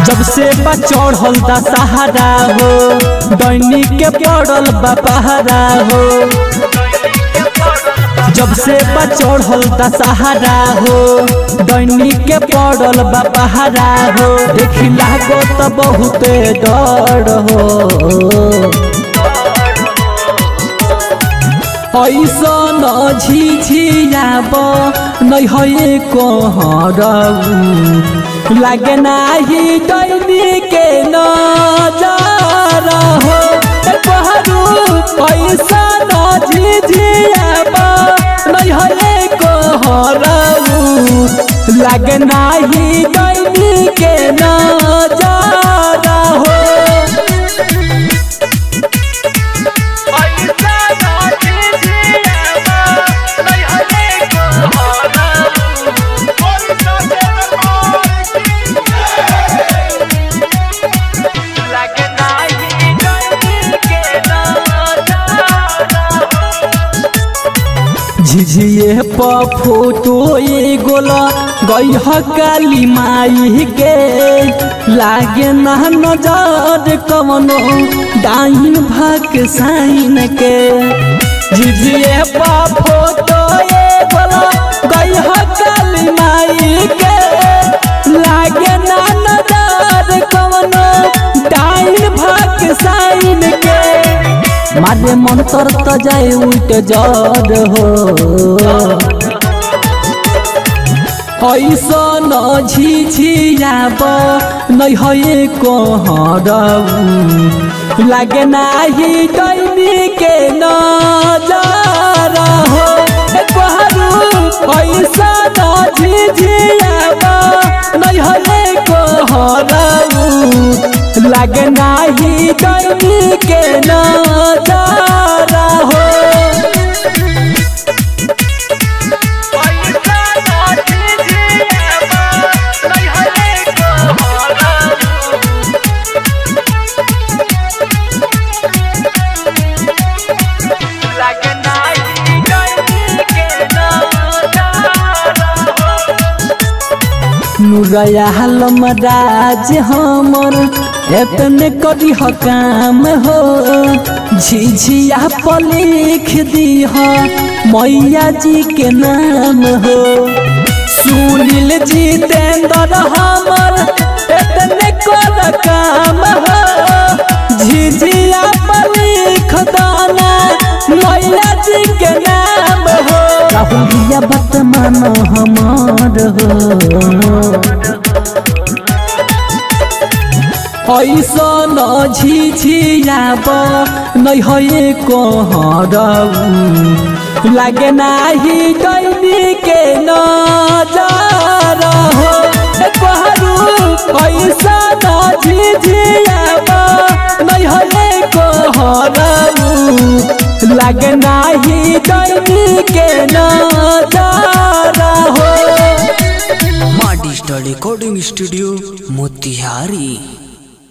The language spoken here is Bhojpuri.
जब से बा चढ़ल दा सहारा हो दैनिक के पड़ल बा पहारा हो जब से बा चढ़ल दा सहारा हो दैनिक के पड़ल बा पहारा हो देखी लागो तो बहुत डर हो ऐसन झिझियाब नै है कहरऊ लागे नाही दैनी के नजर हो कहरऊ ऐसन झिझियाब नै है कहरऊ लागे नाही दैनी के नजर हो झिझिए प फोटो गोला गई काली माई के लागे ना नजर कवनो डाइन भाग साइन के झिझिए प फोटो गोला गई काली माई के लागे ना नजर कवनो डाइन भाग साइन के मारे मन तर त जाए उल्ट जर हो ऐसन झिझियाब नै है कहरऊ लागे नाही दैनी के नजर हो कहरऊ ऐसन झिझियाब नै है कहरऊ लागे नाही दैनी के नजर हो नुरया हलम राज हमर एतने करी ह काम हो झिझिया पर लिख दी हो मैया जी के नाम हो सुनील जितेंद्र हमर एतने कर काम हो झिझिया पर लिख दाना मैया जी के नाम हो राहुल भैया बात मानो हमार हो ऐसन झिझियाब नै है कहरऊ लागे नाही दैनी के नजर हो कहरऊ ऐसन झिझियाब नै है कहरऊ लागे नाही दैनी के नजर हो माँ डिजिटल रिकॉर्डिंग स्टूडियो मोतिहारी